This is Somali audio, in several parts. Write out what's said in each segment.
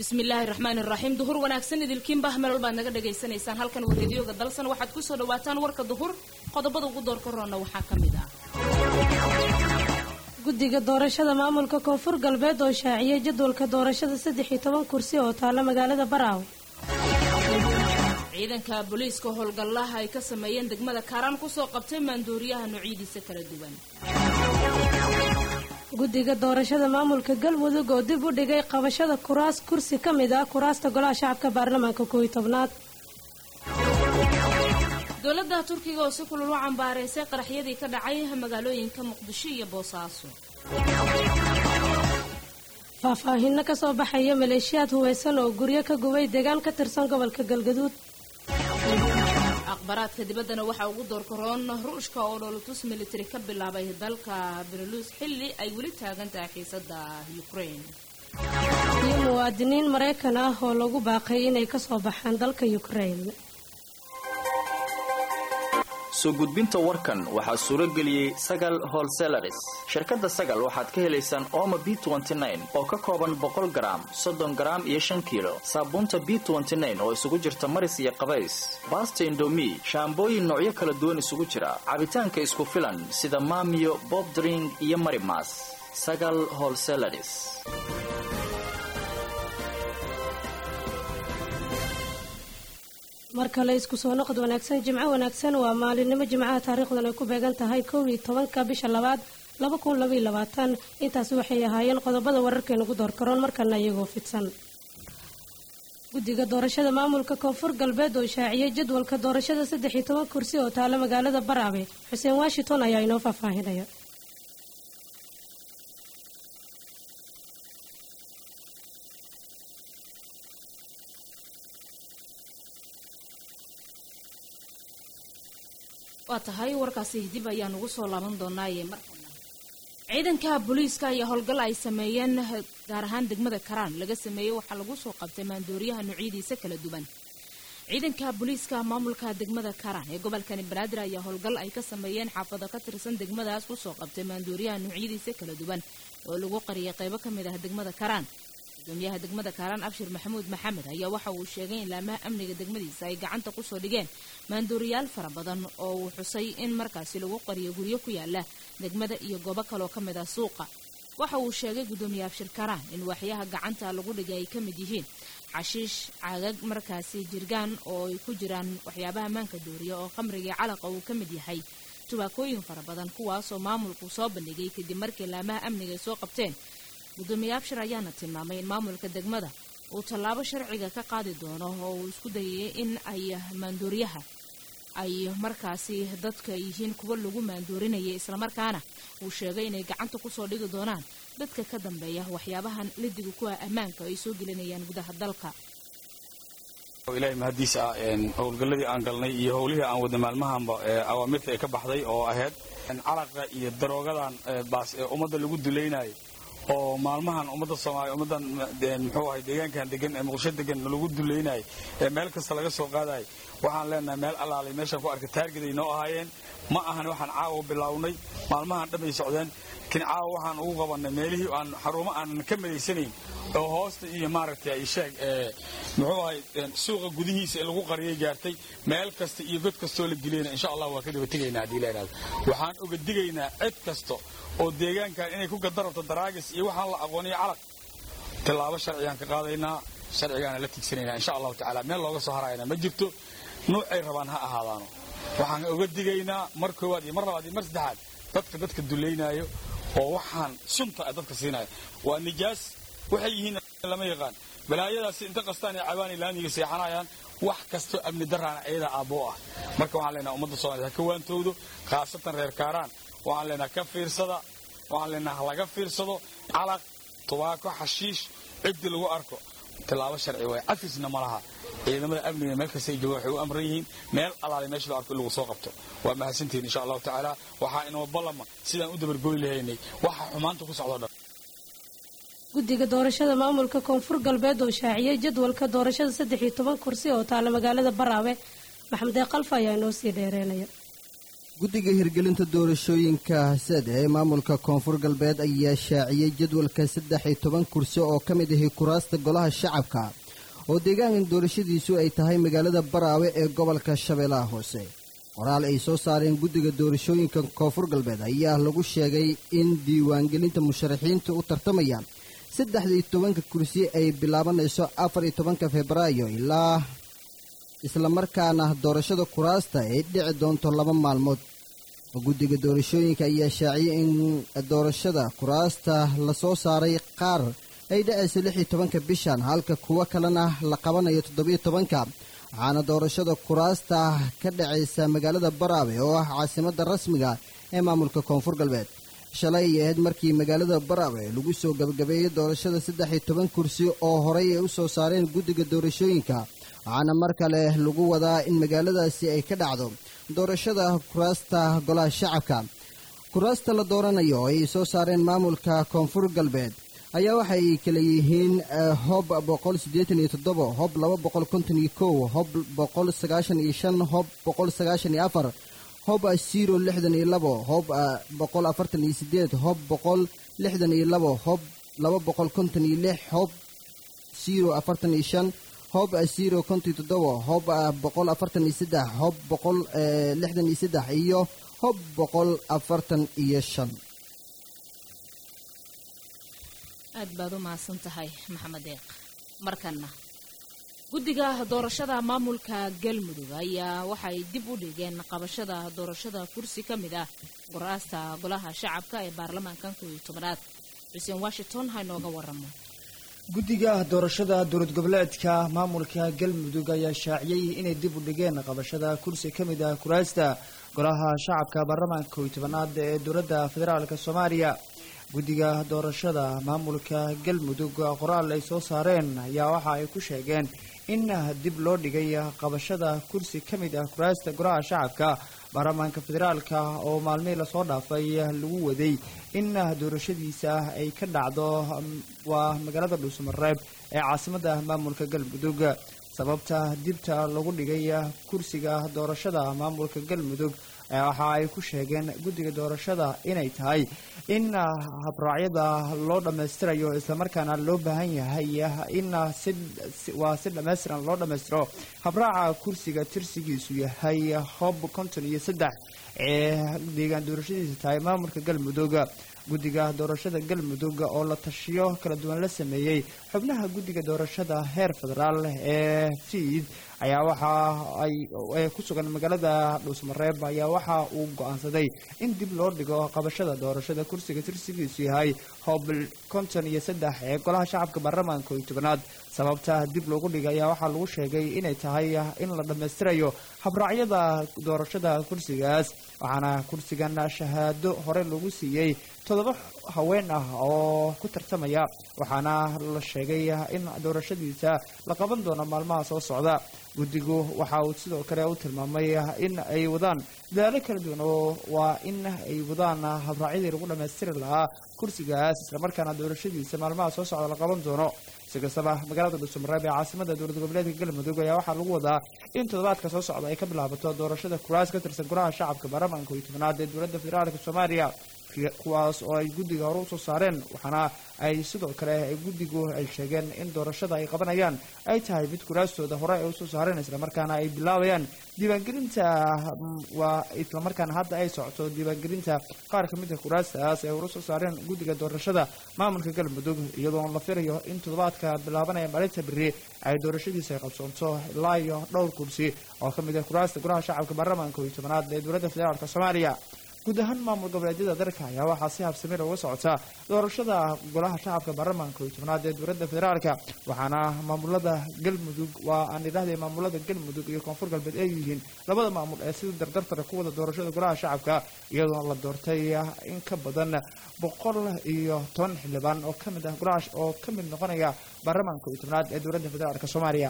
bismillaahi raxmaani raxiim duhur wanaagsan idilkiinba meel baad naga dhagaysanaysaan halkan waa reediyoga dalsan waxaad kusoo dhawaataan warka duhur qodobada ugu doorka roonna waxaa ka mid ah guddiga doorashada maamulka koonfur galbeed oo shaaciyay jadwalka doorashada saddex iyo toban kursi oo taalla magaalada baraawe ciidanka booliiska howlgallaha ay ka sameeyeen degmada kaaraan kusoo qabtay maanduuriyaha noocyadiisa kala duwan guddiga doorashada maamulka galmudug oo dib u dhigay qabashada kuraas kursi ka mid ah kuraasta golaha shacabka baarlamaanka koow iyo tobnaad dowladda turkiga oo si kulul u cambaaraysay qaraxyadii ka dhacay magaalooyinka muqdisho iyo boosaaso faahfaahinno ka soo baxaya maleeshiyaad huweysan oo guryo ka gubay deegaan ka tirsan gobolka galgaduud akhbaraadka dibaddana waxaa ugu doorkaroon ruushka oo dholotus military ka bilaabay dalka belarus xilli ay weli taagan tahay xiisada ukraine iyo muwaadiniin maraykan ah oo lagu baaqay inay ka soo baxaan dalka ukraine soo gudbinta warkan waxaa suuro geliyey sagal holselaris shirkadda sagal waxaad ka helaysaan ooma b oo ka kooban boqol garaam soddon garaam iyo shan kiilo saabuunta b oo isugu jirta maris iyo qabays baasta indomi shaambooyin noocyo kala duwan isugu jira cabitaanka isku filan sida maamiyo bobdring iyo marimas sagal holselaris mar kale isku soo noqod wanaagsan jimco wanaagsan waa maalinimo jimcaha taariikhdan ay ku beegan tahay kow iyo tobanka bisha labaad laba kun labaiyo labaatan intaasi waxay ahaayeen qodobada wararkeenugu doorkaroon markana iyagoo fidsan guddiga doorashada maamulka koonfur galbeed oo shaaciyay jadwalka doorashada saddex iyo toban kursi oo taala magaalada baraabe xuseen washington ayaa inoo faahfaahinaya waa tahay warkaasi dib ayaan ugu soo laaban doonaaye markana ciidanka booliiska ayaa howlgal ay sameeyeen gaar ahaan degmada karaan laga sameeyey waxaa lagu soo qabtay maandooriyaha noocyadiisa kala duwan ciidanka booliiska maamulka degmada karaan ee gobolkani banaadir ayaa howlgal ay ka sameeyeen xaafado ka tirsan degmadaas kusoo qabtay maandooriyaha noocyadiisa kala duwan oo lagu qariyay qaybo ka mid ah degmada karaan gudoomiyaha degmada kaaraan abshir maxamuud maxamed ayaa waxa uu sheegay in laamaha amniga degmadiisa ay gacanta kusoo dhigeen maandooriyaal fara badan oo uu xusay in markaasi lagu qariyo guryo ku yaala degmada iyo goobo kaloo ka mid ah suuqa waxa uu sheegay gudoomiye abshir kaaraan in waxyaha gacanta lagu dhigay ay ka mid yihiin xashiish caagag markaasi jirgaan oo ay ku jiraan waxyaabaha maanka dooriya oo khamrigii calaqa uu ka mid yahay tubaakooyin fara badan kuwaasoo maamulku soo bandhigay kadib markii laamaha amniga ay soo qabteen gudoomiye abshir ayaana tilmaamay in maamulka degmada uu tallaabo sharciga ka qaadi doono oo uu isku dayay in ay maandooriyaha ay markaasi dadka yihiin kuwa lagu maandoorinayay islamarkaana uu sheegay inay gacanta kusoo dhigi doonaan dadka ka dambeeya waxyaabahan lidiga kuwa ammaanka ay soo gelinayaan gudaha dalka ilaahay mahadiisa ah howlgalladii aan galnay iyo howlihii aan wada maalmahanba awaamirta ay ka baxday oo ahayd calaqa iyo daroogadan baas ee ummadda lagu dulaynayo oo maalmahan ummadda soomaaliya ummaddan muxuu ahay deegaankan degan ee muqdisho degan lagu dulaynayo ee meel kasta laga soo qaadayo waxaan leenahay meel allaalay meeshaan ku arkay taargeday noo ahaayeen ma ahan waxaan caawa bilownay maalmahan dhamay socdeen laakiin caawa waxaan ugu qabannay meelihii aan xarumo aanan ka madaysanayn oo hoosta iyo maaragtay ay sheeg muxuu ahay suuqa gudihiisa ee lagu qariyay gaartay meel kasta iyo god kastoo la geliyana insha allah waa ka daba tegaynaa haddii la idhahdo waxaan oga digaynaa cid kasta oo deegaankan inay ku gadarabto daraagis iyo waxaan la aqooniyo calaq tillaabo sharcigaan ka qaadaynaa sharcigaana la tigsanaynaa insha allahu tacaala meel looga soo harayana ma jirto nuucay rabaan ha ahaadaano waxaan oga digaynaa mar koowaad iyo mar labaad iyo mar saddexaad dadka dadka dulaynaayo oo waxaan sunta a dadka siinaya waa nijaas waxay yihiin lama yaqaan balaayadaasi inta qastaan ee cabaanay laamiga seexanayaan wax kastoo amni daraana ayadaa aabboo ah marka waxaan leenaha ummadda soomaliya ha ka waantowdo khaasatan reer kaaraan waxaan leenaha ka fiirsada waxaan leenaha laga fiirsado calaq tubaako xashiish ciddi lagu arko tillaabo sharci waay cafisna ma laha ciidamada amniga meel kasta ay joogaan waxay u amran yihiin meel alaale meesha loo arko in lagu soo qabto waa mahadsantihin insha allahu tacaala waxaa inoo ballama sidaan u dabargoy lahaynay waxa xumaanta ku socdo dhan guddiga doorashada maamulka koonfur galbeed oo shaaciyay jadwalka doorashada saddex iyo toban kursi oo taala magaalada baraawe maxamed ee kalfa ayaa inoo sii dheereynaya guddiga hirgelinta doorashooyinka sad ee maamulka koonfur galbeed ayaa shaaciyey jadwalka saddex iyo toban kursi oo ka mid ahi kuraasta golaha shacabka oo deegaankan doorashadiisu ay tahay magaalada baraawe ee gobolka shabeellaha hoose qoraal ay soo saareen guddiga doorashooyinka koonfur galbeed ayaa lagu sheegay in diiwaangelinta musharaxiinta u tartamaya saddexdii tobanka kursi ay bilaabanayso afar iyo tobanka febraayo ilaa islamarkaana doorashada kuraasta ay dhici doonto laba maalmood guddiga doorashooyinka ayaa shaaciyay in doorashada kuraasta lasoo saaray qaar ay dhacayso lix iyo tobanka bishan halka kuwo kalena la qabanayo toddobiyo tobanka waxaana doorashada kuraasta ka dhacaysa magaalada baraawe oo ah caasimadda rasmiga ee maamulka koonfur galbeed shalay ay ahayd markii magaalada baraawe lagu soo gabagabeeyey doorashada saddex iyo toban kursi oo horay ay u soo saareen guddiga doorashooyinka waxaana mar kale lagu wadaa in magaaladaasi ay ka dhacdo doorashada kuraasta golaha shacabka kuraasta la dooranayo oo ay soo saareen maamulka koonfur galbeed ayaa waxay kala yihiin hob boqol siddeetan iyo toddobo hob laba boqol konton iyo kow hob boqol sagaashan iyo shan hob boqol sagaashan iyo afar hob zero lixdan iyo labo hob boqol afartan iyo sideed hob boqol lixdan iyo labo hob laba boqol konton iyo lix hob zero afartan iyo shan hob zero konton iyo toddobo hob boqol afartan iyo saddex hob boqol lixdan iyo saddex iyo hob boqol afartan iyo shan aad baad u mahadsan tahay maxamed deeq markanna guddiga doorashada maamulka galmudug ayaa waxay dib u dhigeen qabashada doorashada kursi ka mid ah guraasta golaha shacabka ee baarlamaankan kow iyo tobanaad xuseen washington ha inooga waramo guddiga doorashada dowlad goboleedka maamulka galmudug ayaa shaaciyey inay dib u dhigeen qabashada kursi ka mid ah kuraasta golaha shacabka baarlamaanka kow iyo tobanaad ee dowladda federaalk soomaaliya guddiga doorashada maamulka galmudug qoraal ay soo saareen ayaa waxa ay ku sheegeen in dib loo dhigay qabashada kursi ka mid ah kuraasta golaha shacabka baarlamaanka federaalka oo maalmihii lasoo dhaafay lagu waday in doorashadiisa ay ka dhacdo waa magaalada dhuusamareeb ee caasimadda maamulka galmudug sababta dibta lagu dhigay kursiga doorashada maamulka galmudug waxa ay ku sheegeen guddiga doorashada inay tahay in habraacyada loo dhammaystirayo islamarkaana loo baahan yahay in waa si dhammaystiran loo dhammaystiro habraaca kursiga tirsigiisu yahay hob konton iyo saddex ee deegaan doorashadiisa tahay maamulka galmudug guddiga doorashada galmudug oo la tashiyo kala duwan la sameeyey xubnaha guddiga doorashada heer federaal ee fiid ayaa waxa ay ku sugan magaalada dhuusmareeb ayaa waxa uu go-aansaday in dib loo dhigo qabashada doorashada kursiga tirsigiisu yahay hoob konton iyo saddex ee golaha shacabka baarlamaanka iyo tobanaad sababta dib loogu dhigay ayaa waxaa lagu sheegay inay tahay in la dhammaystirayo habraacyada doorashada kursigaas waxaana kursigan shahaado hore lagu siiyey toddoba haween ah oo ku tartamaya waxaana la sheegay in doorashadiisa la qaban doono maalmaha soo socda guddigu waxa uu sidoo kale u tilmaamay in ay wadaan dadaalo kala duwan oo waa in ay wadaan habraacyadii lagu dhammaystiri lahaa kursigaas islamarkaana doorashadiisa maalmaha soo socda la qaban doono si kastaba magaalada dhuusamareeb ee caasimada dowlad goboleedka galmudug ayaa waxaa lagu wadaa in toddobaadka soo socda ay ka bilaabato doorashada kuraas ka tirsan golaha shacabka baarlamaanka iyo tobanaad ee dowladda federaalka soomaaliya kuwaas oo ay guddiga hore usoo saareen waxaana ay sidoo kale guddigu ay sheegeen in doorashada ay qabanayaan ay tahay mid kuraastooda hore ay usoo saareen islamarkaana ay bilaabayaan diiwaangelinta waa islamarkaana hadda ay socoto diiwaangelinta qaar ka mid a kuraastaas ay hore usoo saareen guddiga doorashada maamulka galmudug iyadoo la filayo in toddobaadka bilaabanaya maalinta beri ay doorashadiisa ay qabsoonto ilaa iyo dhowr kursi oo ka mid ah kuraasta golaha shacabka baarlamaanka iyo tobanaad ee dowladda federaalka soomaaliya guud ahaan maamul goboleedyada dalka ayaa waxaa si habsamir uga socota doorashada golaha shacabka baarlamaanka iyo tobnaad ee dowladda federaalka waxaana maamulada galmudug waa aan idhahday maamulada galmudug iyo koonfur galbeed ay yihiin labada maamul ee sida dardartara ku wada doorashada golaha shacabka iyadoo la doortay in ka badan boqol iyo toban xildhibaan oo kamid ah golaha oo ka mid noqonaya baarlamaanka iyo tobnaad ee dowladda federaalka soomaaliya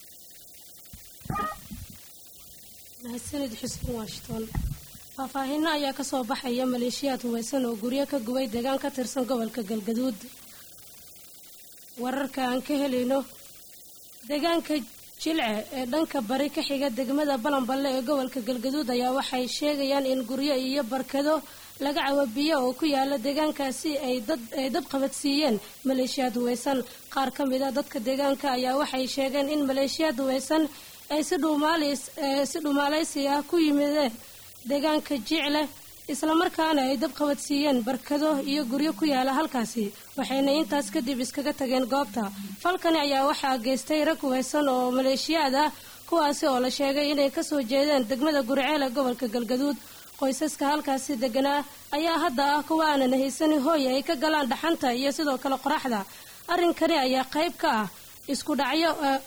mahadsanid xuseen washington faahfaahinno ayaa kasoo baxaya maleeshiyaad hubaysan oo guryo ka gubay deegaan ka tirsan gobolka galgaduud wararka aan ka helayno deegaanka jilce ee dhanka bari ka xiga degmada balanballe ee gobolka galgaduud ayaa waxay sheegayaan in guryo iyo barkado laga cawabiyo oo ku yaala deegaankaasi ay dab qabadsiiyeen maleeshiyaad huweysan qaar ka mid a dadka deegaanka ayaa waxay sheegeen in maleeshiyaad huweysan ay si dhumaalaysi ah ku yimideen deegaanka jicle islamarkaana ay dab qabadsiiyeen barkado iyo guryo ku yaala halkaasi waxayna intaas kadib iskaga tageen goobta falkani ayaa waxaa geystay rag huweysan oo maleeshiyaad ah kuwaasi oo la sheegay inay kasoo jeedeen degmada guriceel ee gobolka galgaduud qoysaska halkaasi deganaa ayaa hadda ah kuwa aanan haysanin hooy ay ka galaan dhaxanta iyo sidoo kale qoraxda arrinkani ayaa qayb ka ah isku dhacyo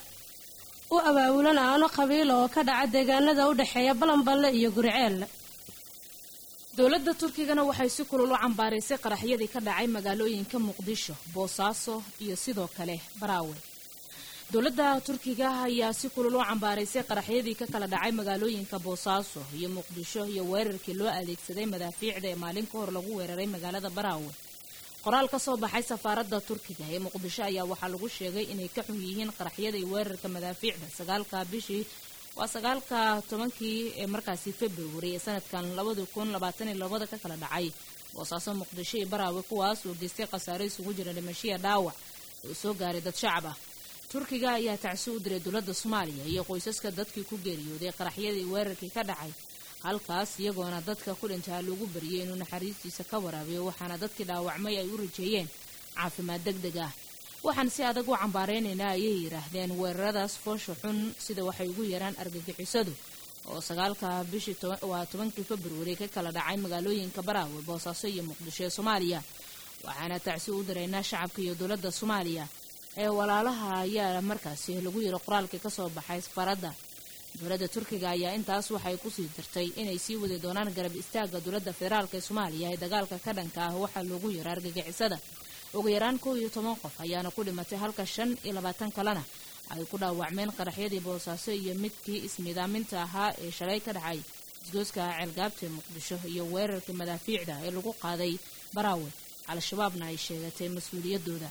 u abaabulan aano qabiil oo ka dhaca deegaanada u dhexeeya balanballe iyo guriceel dowladda turkigana waxay si kulul u cambaaraysay qaraxyadii ka dhacay magaalooyinka muqdisho boosaaso iyo sidoo kale baraawe dowladda turkiga ayaa si kulul u cambaaraysay qaraxyadii ka kala dhacay magaalooyinka boosaaso iyo muqdisho iyo weerarkii loo adeegsaday madaafiicda ee maalin ka hor lagu weeraray magaalada baraawe qoraal ka soo baxay safaaradda turkiga ee muqdisho ayaa waxaa lagu sheegay inay ka xun yihiin qaraxyada iyo weerarka madaafiicda sagaalka bishii waa sagaalka tobankii ee markaasi februari ee sanadkan labada kun labaatan iyo labada ka kala dhacay boosaaso muqdisho iyo baraawe kuwaas oo geystay khasaare isugu jira dhimashiya dhaawac oo soo gaaray dad shacab ah turkiga ayaa tacsi u diray dowladda soomaaliya iyo qoysaska dadkii ku geeriyooday qaraxyadii weerarkii ka dhacay halkaas iyagoona dadka ku dhintaa lagu bariyay inuu naxariistiisa ka waraabiyo waxaana dadkii dhaawacmay ay u rajeeyeen caafimaad deg deg ah waxaan si adag u cambaareynayna ayay yidhaahdeen weeraradaas foosha xun sida waxay ugu yaraan argagixisadu oo sagaalka bishii waa tobankii februari ka kala dhacay magaalooyinka baraawe boosaaso iyo muqdisho ee soomaaliya waxaana tacsi u diraynaa shacabka iyo dowladda soomaaliya ee walaalaha ayaa markaasi lagu yiri qoraalkii kasoo baxay safaradda dowladda turkiga ayaa intaas waxay kusii dirtay inay sii wadi doonaan garab istaaga dowladda federaalk ee soomaaliya ee dagaalka ka dhanka ah waxaa loogu yara argagixisada ugu yaraan kow iyo toban qof ayaana ku dhimatay halka shan iyo labaatan kalena ay ku dhaawacmeen qaraxyadii boosaaso iyo midkii ismiidaaminta ahaa ee shalay ka dhacay isgooska ceelgaabta muqdisho iyo weerarkii madaafiicda ee lagu qaaday baraawe al-shabaabna ay sheegatay mas-uuliyadooda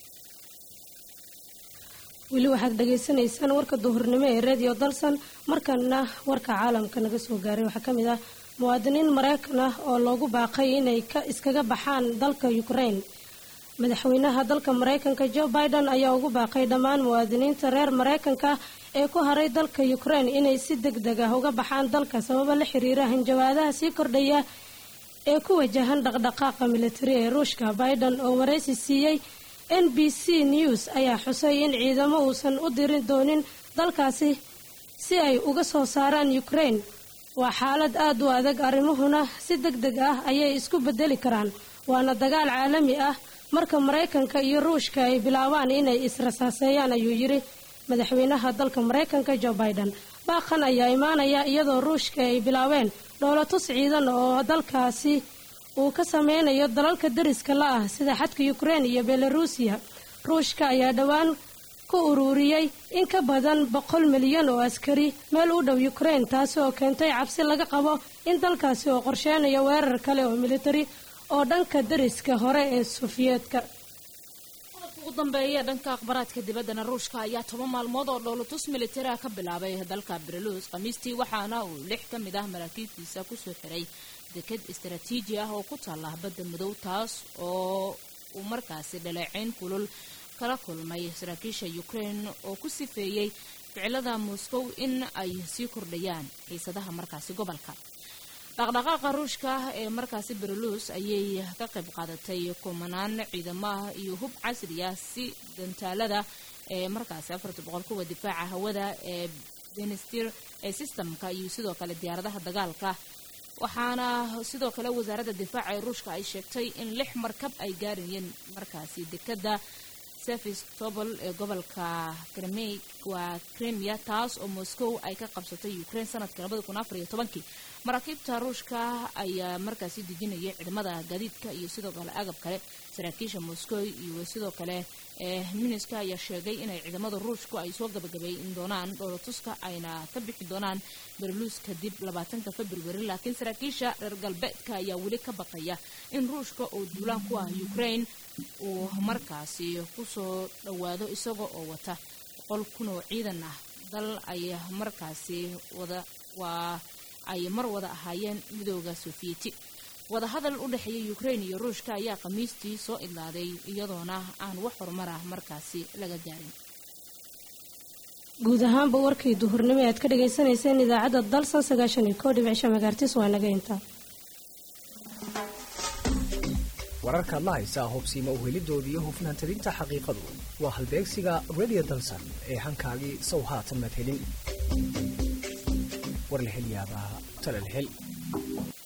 weli waxaad dhagaysanaysaan warka duhurnimo ee radio dalsan markana warka caalamka naga soo gaaray waxaa ka mid ah muwaadiniin maraykan ah oo loogu baaqay inay ka iskaga baxaan dalka ukraine madaxweynaha dalka maraykanka joe biden ayaa ugu baaqay dhammaan muwaadiniinta reer maraykanka ee ku haray dalka ukraine inay si deg deg ah uga baxaan dalka sababo la xiriira hanjabaadaha sii kordhaya ee ku wajahan dhaqdhaqaaqa militari ee ruushka biden oo waraysi siiyey n b c news ayaa xusay in ciidamo uusan u dirin doonin dalkaasi si ay uga soo saaraan ukraine waa xaalad aad u adag arrimuhuna si deg deg ah ayay isku bedeli karaan waana dagaal caalami ah marka maraykanka iyo ruushka ay bilaabaan inay israsaaseeyaan ayuu yidhi madaxweynaha dalka maraykanka joe biden baaqan ayaa imaanaya iyadoo ruushka ay bilaabeen dhoolatus ciidan oo dalkaasi uu ka sameynayo dalalka dariska la ah sida xadka ukraine iyo belaruusiya ruushka ayaa dhowaan ku ururiyey in ka badan boqol milyan oo askari meel u dhow ukraine taasi oo keentay cabsi laga qabo in dalkaasi oo qorsheynayo weerar kale oo militari oo dhanka dariska hore ee sofiyeetka ugu dambeeya dhanka akhbaraadka dibaddana ruushka ayaa toban maalmood oo dhoolatus militari ah ka bilaabay dalka belarus khamiistii waxaana uu lix ka mid ah maraakiibtiisa kusoo xiray deked istaraatiiji ah oo ku taalla badda madow taas oo uu markaasi dhaleeceyn kulul kala kulmay saraakiisha ukraine oo ku sifeeyey ficilada moscow in ay sii kordhayaan xiisadaha markaasi gobolka dhaqdhaqaaqa ruushka ee markaasi berlus ayay ka qayb qaadatay kumanaan ciidamo ah iyo hub casri ah si gantaalada ee markaasi afarta boqol kuwa difaaca hawada ee benestir ee sistamka iyo sidoo kale diyaaradaha dagaalka waxaana sidoo kale wasaaradda difaaca ee ruushka ay sheegtay in lix markab ay gaarayeen markaasi dekada sevastopol ee gobolka kremey waa kremia taas oo moscow ay ka qabsatay ukraine sanadka labada kun afar iyo tobankii maraakiibta ruushka ayaa markaasi dejinaya ciidamada gaadiidka iyo sidoo kale agab kale saraakiisha moscow iyo sidoo kale ee miniska ayaa sheegay inay ciidamada ruushku ay soo gabagabeyn doonaan dhoolatuska ayna ka bixi doonaan berluus kadib labaatanka februari laakiin saraakiisha reer galbeedka ayaa weli ka baqaya in ruushka oo duulaan ku ah ukraine uu markaasi kusoo dhowaado isaga oo wata boqol kun oo ciidan ah dal ay markaasi wada waa ay mar wada ahaayeen midooda sofiyeeti wadahadal u dhexeeya ukrain iyo ruushka ayaa khamiistii soo idlaaday iyadoona aan wax horumar ah markaasi laga gaarin guud ahaanba warkii duhurnimo aad ka dhagaysanayseen idaacadda dalsan sagaashan iyo koo dhibic shan magaartis waa naga inta wararkaad la haysaa hubsiima uhelidooda iyo hufnaan talinta xaqiiqadu waa halbeegsiga radio dalsan ee hankaagii sow haatan madhelin warlahelyaabaha talalhel